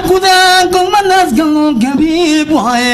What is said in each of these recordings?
عقودان كل ما الناس قالوا قبيب وهاي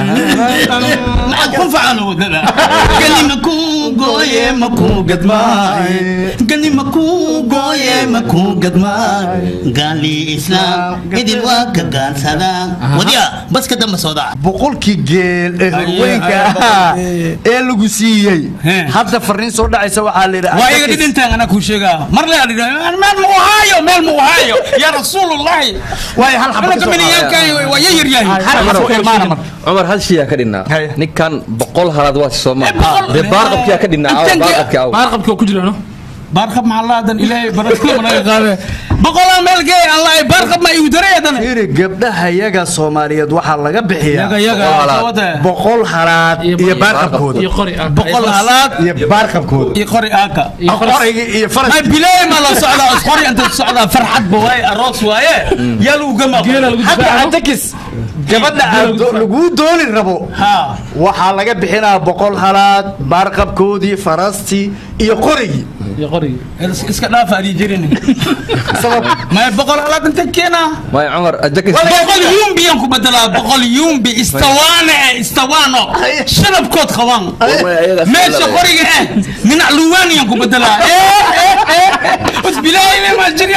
معكم فعلوا ذا قال لي مكو قوي مكو قد ماي قال لي مكو قوي مكو قد ماي قال لي اسلام ايدي الواقع قال سلام وديا بس كده مسودع boqolkii geel ee Aye, haweenka aye, ahaa aye. ee lagu siiyey He. hadda fariin soo dhacaysa waxaa la waa iga yidhi dhidhintaan anaa kuu sheegaa mar le adhidha meel ma uhaayo meel ma uhaayo yaa rasuulullahi waayo hal xabo anaka kasoo miniyaalkan waa ya yaryahay hal xabo ka imaana marka cumar hal shiyaa ka dhinnaa Haye. ninkan boqol halaad waa soomaa Eh, boqol- dee baarqabkiyaa ka dhinnaa Intan ge- baarqabki aw baarqabka oo ku jirano baarqab maxallaadan ilaahay barakada naga qaade boqolaa meel gee allah baarqab ma igu daray haddana fiiri gabdhaha yaga soomaaliyeed waxaa laga bixiyaa yaga yaga Boqol halaad. sawada boqol halaad Iyo- iyo baarqabkooda iyo qori ah boqol halaad iyo baarqabkooda iyo qori aaka iyo faras qorayga iyo faras ما بلاي ما لا صعدا اسقري انت صعدا فرحت بواي الروس واي يا لو قمر geela lagu hadda difaaco atakis gabadha aad do- laguu dooni rabo ها waxaa laga bixinaa boqol halaad baarqabkoodii farastii iyo qorigii iyo qorigi اسك دافع دي جيرين sabab ما بقول على انت كينا maya cumar ajakis بقول يوم بيانكو بدلا بقول يوم بي استوانا استوانو شنب كوت خوان ماشي قرية إيه من علوان يانكو بدلا ايه ايه ايه بس بلاي ما جري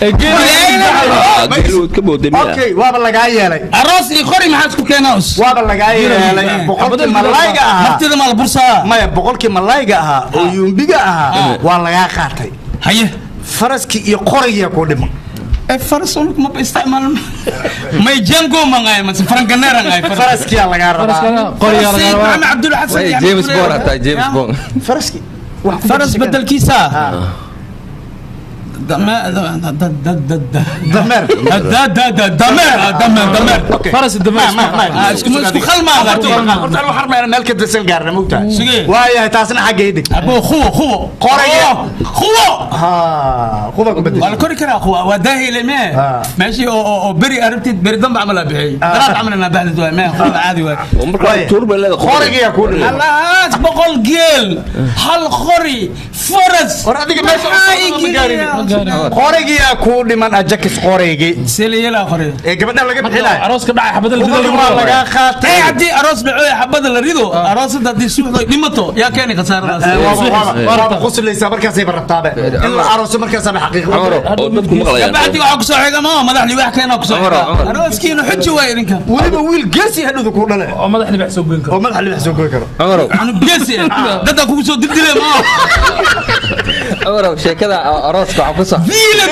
ka booday miya okay waaba lagaa yeelay الروس يقري ما حد كيناوس waaba lagaa yeelay boqolkii malayga ahaa مرتدى مال البورصة maya boqolkii malayga ahaa oo yuumbiga ahaa waa lagaa qaatay هيا faraskii iyo qorigiya ku dhima فرس ما بيستعمل ما يجنقوا ما غاي ما فرنكنير غاي فرس faraskiyaa lagaa rabaa faraskana qoriga laga محمد rabaa عبد الحسن Way, يعني james كل- bond hataa james يا. bond faraskii wax ku فرس bedesha بدل كيسا آه. دمار دمار dameer دمار دمار دمار faras ma ma ma آه، اسكو اسكو خل ما horta غادي anu xarmayna meel ka dasan gaarna mogtahay Sige. waayahay taasna xagga idig ابو خو خو قرية. خو ha kuba ku bedesha ولا كوري كرا خو وداهي لما آه. ماشي او او بري عرفتي بري دم عملها بحي آه. ثلاث عملنا بعد ما خو عادي واي oo markaa Waaye. tuur bay leedahay qorigiyaa ku dhima خلاص بقول جيل هل خوري فرس war adiga meesha u socdo ma gaarin qorigiyaa kuu dhiman ajakis qorigii سيلي يلا خوري ee gabadha laga bixinayo arooska dhacay xabada la Ubadii dilayo waa lagaa اي qaatay عدي اروس دعوه حبد الريدو اروس دي سوق ديمتو يا كاني خساره Eh, waaba- waaba- waaba qoslaysaa markaasayba rabtaaba in la arooso markaasaaba xaqiiqo cumaro oo dadku maqlayaan بعد waxaa ku soo xiga ma madax li wax keena ku soo Cumar, xiga Cumar. arooskiina xujo way idinka weliba wiil geesi hadhowda kuu dhale oo madax libax soo goyn karo oo madaxa libax soo goy karo cumarow anu geesi dadka kugu soo dildile ma cumarow sheekada arooska waxaa ku sax diila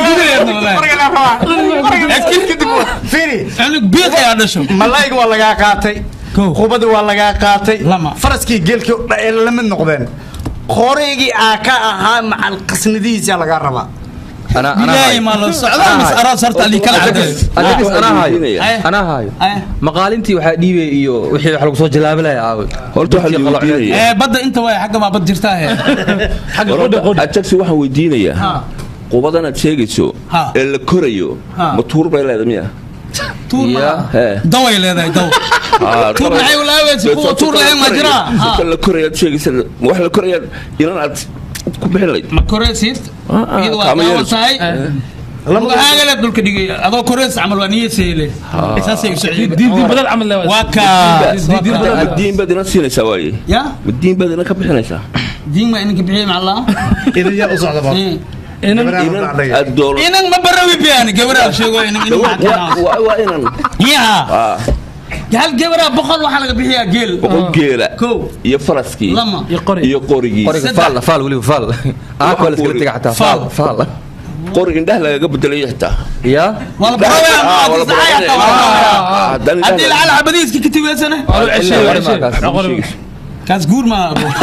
dileedna firi anu biiq ayaa dhasho malayga waa lagaa qaatay Kow. qubada waa lagaa qaatay Lama. faraskii geelkii oo dhan ay la mid noqdeen qorigii aa ka ahaa macal qasnadihiisa lagaa rabaa anaa anaa ilaahay haayo ma la socdaa mis aroos horta ali kala cadeey ajakis anaa haayo Ay. anaa haayo Ay. maqaalintii waxaa dhiibay iyo wixii wax lagu soo jalaabilaya aawe horta waxaa la weydiinaya ee badda inta way xagga ma bad jirtaa he xagga qodha qodha ajaxi waxaan weydiinayaa qubadan aad sheegayso Ha. ee la korayo Ha. ma tuur bay leedahay miya tuur Ya. ma Hee. daway leedahay daw Ah, tuur maxay u laawaysa kuwa tuur lahayn ma jiraa Dadka la korayo aad sheegaysa ma wax la korayaa inan aad ku bixin lahayd ma koreysid iyadu waa kama daawan yeelayso. tahay lugahaagale dhulka dhigay adoo koreys camal waa niyaseyle saasay u socdeen diin badan camal leh waa kaas waa diin kaas. ma diin baad inan siinaysaa waaye ya ma diin baad inan ka bixinaysaa diin ma ininka bixiyey macallaa idin yaa u socda ba inan inan aad doolo inan ma barawi biyaan gabadha sheego inan inan Waa- macallaa waa waa inan ya ah, hal gabadha boqol waxaa laga bixiyaa geel boqol geela kow iyo faraskii lama iyo qori iyo qorigii qoriga Saddex. faal faal weliba faal aakoo la iskala tega xataa faal faal qori indhaha lagaga bedelayo xitaa ya wala barawaya Ah, ma wala tisacay barawaya. hataa wala Ah, haddaan indhaha haddii laga- lacala xabadiiska ka tiweysane Waa la ceshay, waa la ceshay. Kaas. Waa qori. kaas guur ma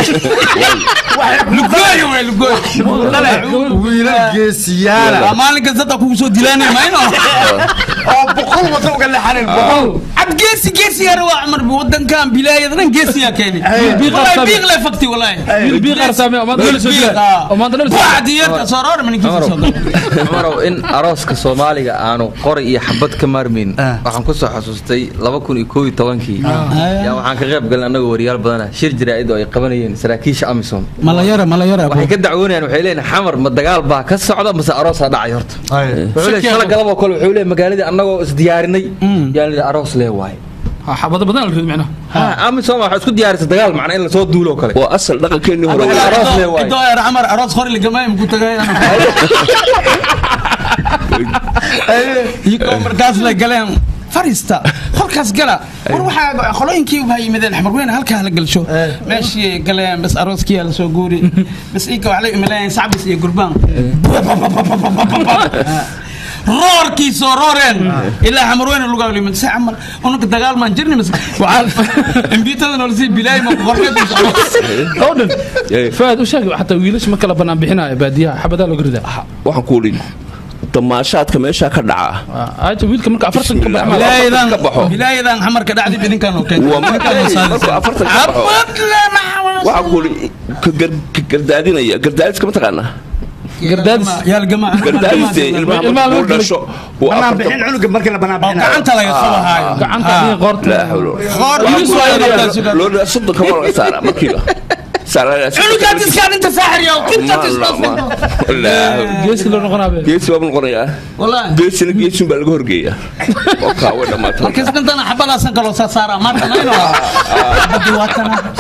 lugooy wey lugooy wiilal geesiyaala waa maalin kasta dadka kugu soo dilaanay mayno oo boqol wata uga leexanin boqol عاد جيسي جيسي يا روح عمر بودن كان بلاي ذن جيسي يا كيني بيغ والله أرسامي. بيغ لا فكتي والله wiil bii qarsaame oo maanta la soo dilaa oo maanta la soo واحد يركع صرار من كيف Cumarow, صدق Cumarow, in arooska soomaaliga aanu qori iyo xabad ka maarmin Ah. waxaan ku soo xasuustay laba kun iyo koob iyo tobankii yaa waxaan ka qayb galnay annagoo wariyaal badana shir jaraa'id oo ay qabanayeen saraakiisha amisom ملا يرى ملا يرى waxay ka dacwoonayaan waxay leeyihin xamar ma dagaal baa ka socda mase aroosaa dhacay horta wuxuu leeyahay shala galaboo kale wuxuu leeyahay magaaladii annagoo isdiyaarinay galnay yaan lidhi aroos lee waaye xabado badan la rid micnaha ha amisom waxaa isku diyaarisa dagaal macna in lasoo duulo oo kale waa asal dhaqankeennii hore Aroos- aroos lee waaye. idoo eer camar aroos qori lagamay muku tagay iyagoo markaas la galeen fariista kolkaas gala war waxaa qolooyinkii baa yimideen xamarweyne halkaa la galsho meeshii galeen bas arooskii la soo guuri bas ika waxay imaleen sacbis iyo gurbaan roorkii soo rooreen ilaa xamarweyne lugaa limid se camal unaka dagaal maan jirni mas imbiitada nolosii bilaay ma qorkeed oo dhan faad u sheeg xataa wiilasha ma kala banaan bixinaayo baadiyaha xabadaa looga ridaa waxaan ku idhi damaashaadka meeshaa ka dhaca aja wiilka marka afartan ka baxma bilaayadan ka baxo. bilaayadan xamarka dhacdi bidinkan oo keen waa markuu afartan ka baxo waxaan ku idhi ka gar- ka gardaadinaya gardaadiska ma taqaanaa gardaadis yaalgama gardaadiste ilmaha Ilmaha markuu markuu dhasho uu banaan afartan bixin cunuga markii la banaan oo bixinayo gacanta laga qabahaayo gacanta iyo qoorta laa hawlo qoor Wiilis waa yaryar. loo dhaa soddon kama laga saaraa markiiba cunugaad iskaan inta saaxiriyo kintaad geesi loo noqonaabe geesi baa noqonayaa wallaahi geesina geesin baa laga horgeeyaa oo kaa way dhammaatay markaas dantana xabadaasan kaloo saa saaraa maanta nayno xabadii waa tana